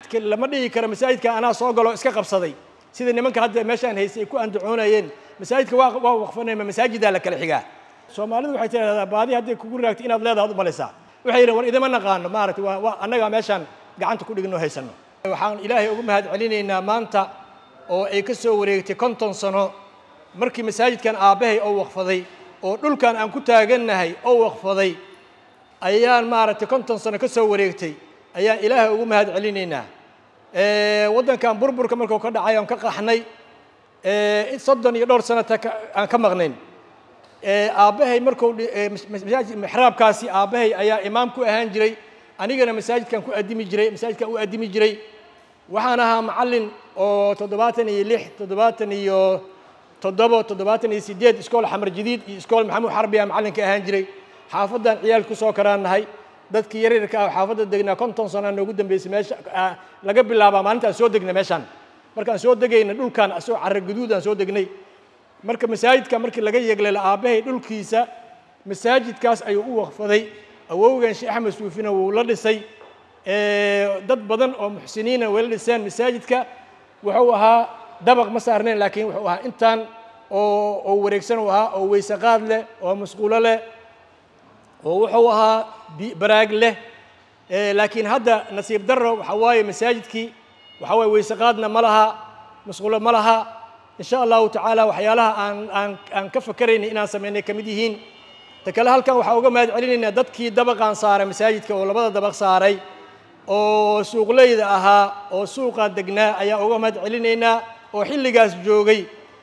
lama dhihi karo masaajidka anaa soo galo iska qabsaday sida nimanka hadda meeshaan haysay ay ku andacoonayeen masaajidka waa waa waqfanayma masaajidaa la kala xigaa soomaalidu waxay tidhahdaa baadi hadday kugu raagto inaad leedahay ad umalaysaa waxay yidhahen war idima naqaano maaragtay waa waa annagaa meeshaan gacanta ku dhigno haysano waxaan ilaahay ugu mahad celinaynaa maanta oo ay ka soo wareegtay konton sano markii masaajidkan aabbahay oo waqfaday oo dhulkan aan ku taagannahay oo waqfaday ayaan maaragtay konton sano ka soo wareegtay ayaan ilaahay ugu mahad celinaynaa waddankan burburka markuu ka dhacay aan ka qaxnay soddon iyo dhowr sanata aan ka maqnayn aabbahay markuu masaajid mixraabkaasi aabbahay ayaa imaam ku ahaan jiray anigana masaajidkan ku addimi jiray masaajidkan u addimi jiray waxaan ahaa macallin oo toddobaatan iyo lix toddobaatan iyo toddobo toddobaatan iyo sideed iskool xamar jadiid iyo iskool maxamuud xarbi a macallinka ahaan jiray xaafaddan ciyaalka kusoo karaan nahay dadkii yaryarka ah xaafadda degnaa konton sanaa noogu dambeysay meesha laga bilaabaa maalinta aan soo degnay meeshaan markaan soo degayna dhulkaan asagoo carra guduud aan soo degnay marka masaajidka markii laga yeeglela aabbahay dhulkiisa masaajidkaas ayuu u waqfaday awowgan sheekh axmed suufina wuu la dhisay dad badan oo muxsiniina way la dhiseen masaajidka wuxuu ahaa dabaq ma saarnayn laakiin wuxuu ahaa intaan oo oo wareegsan uu ahaa oo weysaqaad leh oo masquulo leh oo wuxuu ahaa baraag leh laakiin hadda nasiib darro waxaa waaye masaajidkii waxaa waaye weysaqaadna ma laha masquulo ma laha in sha allahu tacaala waxyaalaha aan aan aan ka fakeraynay inaan samaynay ka mid yihiin ta kale halkan waxaa uga mahad celinaynaa dadkii dabaqaan saaray masaajidka oo labada dabaq saaray oo suuqleyda ahaa oo suuqaa degnaa ayaa uga mahad celinaynaa oo xilligaas joogay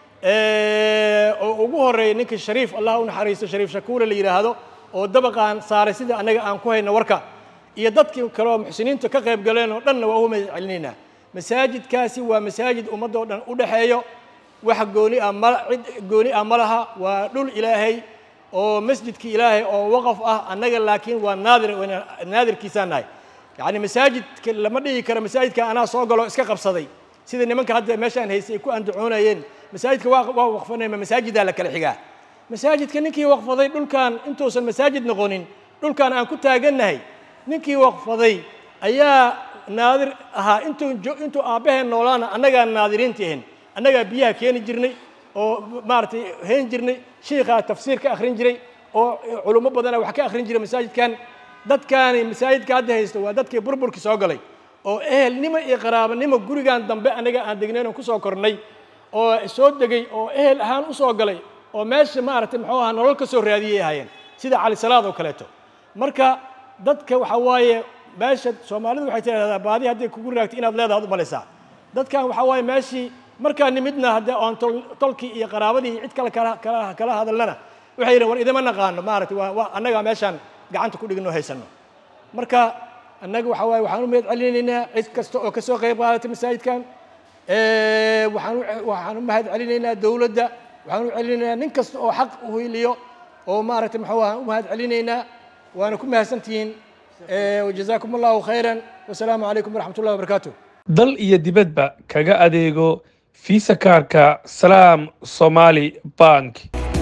oo ugu horreeyay ninkii shariif allah u naxariisto shariif shakuule la yidhaahdo oo dabaqaan saaray sida annaga aan ku hayno warka iyo dadkii kale oo muxsiniinta ka qayb galeen oo dhanna waa uga mahad celinaynaa masaajidkaasi waa masaajid ummaddoo dhan u dhexeeyo wax gooni ah ma cid gooni ah ma laha waa dhul ilaahay oo masjidki ilaahay oo waqaf ah annaga laakiin waa naadir naadirkiisaan nahay yacni masaajidka lama dhihi karo masaajidka anaa soo galo iska qabsaday sida nimanka hadda meeshaan haysay ay ku andacoonayeen masaajidka waa waa waqfanayma masaajidaa la kala xigaa masaajidka ninkii waqfaday dhulkan intuusan masaajid noqonin dhulkan aan ku taagannahay ninkii waqfaday ayaa naadir ahaa intuu intuu aabbaheen noolaana annagaa naadiriinta ahin annagaa biyaha keeni jirnay oo maaragtay hayn jirnay shiikhaa tafsiir ka akhrin jiray oo culummo badana wax ka akhrin jiray masaajidkan dadkaani masaajidka hadda haysto waa dadkii burburkii soo galay oo ehelnimo iyo qaraabanimo gurigan dambe annaga aan degnayn oo kusoo kornay oo soo degay oo ehel ahaan usoo galay oo meesha maaragtay muxuu ahaa nolol ka soo raadiyay ahaayeen sida cali salaad oo kaleeto marka dadka waxaa waaye meesha soomaalidu waxay tidhahdaa baadi hadday kugu raagto inaad leedahay ad umalaysaa dadkan waxaa waaye meeshii markaa nimidna haddee oon tolkii iyo qaraabadii iyo cid kale kala kala kala hadalnana waxay yidhahen war idima naqaano maaragtay waa waa annagaa meeshaan gacanta ku dhigno haysano marka annaga waxaa waaye waxaan u mahad celinaynaa cid kasta oo kasoo qayb qaadatay masaajidkan waxaan waxaan u mahad celinaynaa dowladda waxaan u celinaynaa nin kasta oo xaq u hiliyo oo maaragtay muxuu ahaa u mahad celinaynaa waana ku mahadsantihiin wajazaakum allahu khayran wasalaamu calaykum waraxmat ullahi wabarakaatu dal iyo dibadba kaga adeego fiisa kaarka salaam somali bank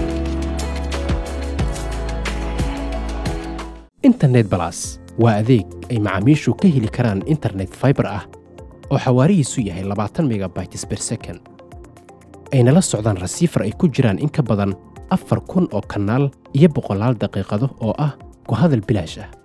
internet balas waa adeeg ay macaamiishu ka heli karaan internet fiber ah oo xawaarihiisu yahay labaatan megabytes per second ayna la socdaan rasiifar ay ku jiraan in ka badan afar kun oo kanaal iyo boqolaal daqiiqado oo ah ku hadal bilaash ah